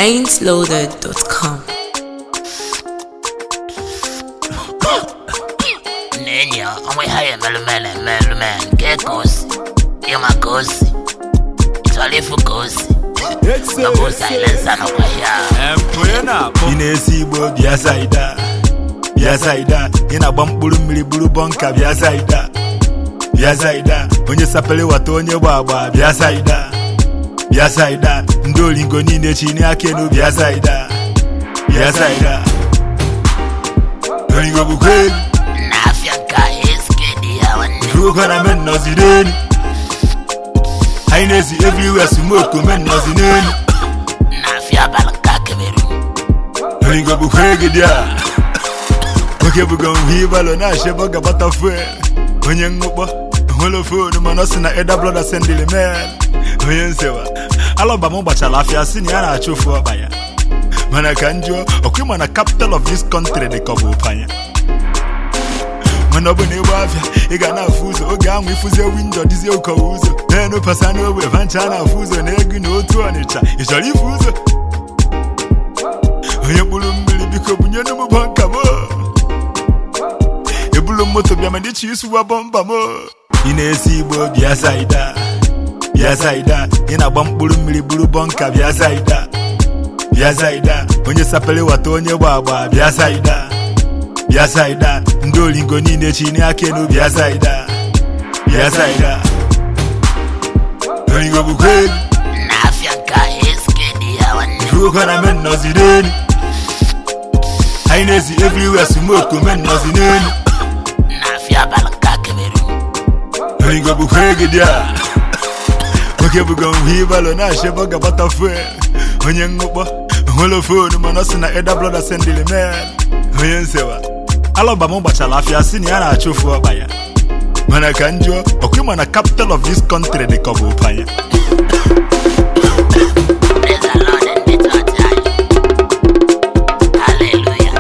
ain'tloaded.com. n'enyi ya onwe ha ya emelụmel emelụmel nke ka o si ịma ka o si chọrọ ịfụ ka o si ọ bụ silensa nọkwa ya ị na-esi igbo bịa saida bịa saida ị na-agba mkpụrụ mmiri buru bọnka bịa saida bịa saida onye sapere wata onye gba agba bịa saida bịa saida ndị olingo niile chini aka enu bịa saida bịa saida olingo bụkwa egwu n'afịa nke a eske dị ya nwanne Ruko na men nọzi n'elu anyị na-esi everywhere smoke men nọzi n'elu n'afịa abalị nke a kemeru olingo bụkwa egwu dị a nwoke bụgo nhụ ịbalụ na-achịbọ gabata fuel onye ṅụkpọ nwere fonu mana ọ sị na eda brọda sendili mel onye nsewa alọba m gbachara afịa si na ya na-achụ ofu ọkpa ya mana ka m jụọ ọkwa ịma na capital of this country dị ka ọ bụ ụpanya mana ọ bụ na ịgba afịa ị ga na-afụ ụzọ oge ahụ ịfụzie windo dịzie ụkọwa ụzọ na-enu pasa n'ogbe vancha na-afụ ụzọ na ego na otu ọnịcha ị chọrọ ịfụ ụzọ onye mkpụrụ mmiri biko bunye n'ụmụ bọnka m ebulu moto bịa ma ndị chi isuwa bọmba m ị na-esi igbo bịa saida bịa saida ị na-agba mkpụrụ mmiri buru bọnka bịa saida bịa saida onye sapere wata onye gba agba bịa saida bịa saida ndị olingo niile chini aka enu bịa saida bịa saida olingo bụkwa egwu n'afịa nke a eske dị ya nwanne Ruko na men nọzi n'elu anyị na-esi everywhere smoke men nọzi n'elu n'afịa abalị nke a kemeru olingo bụkwa egwu dị a nwoke bụgo nhụ ịbalụ na-achịbọ gabata fuel onye ṅụkpọ nwere fonu mana ọ sị na eda brọda sendili mel onye nsewa alọba m gbachara afịa si na ya na-achụ ofu ọkpa ya mana ka m jụọ ọkwa ịma na capital of this country dị ka ọ bụ ụpanya Praise the Lord and the church anyị. Hallelujah.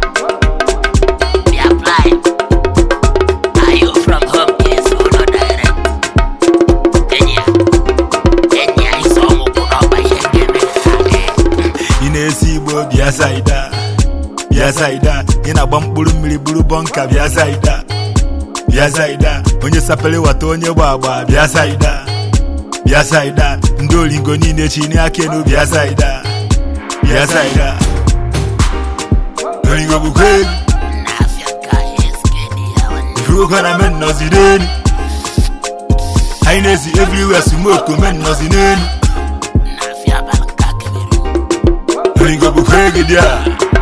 Be applied. Are you from home? Yes, or no direct? Enyi ya. Enyi ya isi ọmụkwụ n'ọgba ihe ga-eme ka gị. ị na-esi igbo bịa saida bịa saida ị na-agba mkpụrụ mmiri buru bọnka bịa saida bịa saida onye sapere wata onye gba agba bịa saida bịa saida ndị olingo niile chini aka enu bịa saida bịa saida olingo bụkwa egwu N'afịa nke a eske dị ya nwanne. Ruko na men nọzi n'elu anyị na-esi everywhere smoke men nọzi n'elu N'afịa abalị nke a kemeru. olingo bụkwa egwu dị a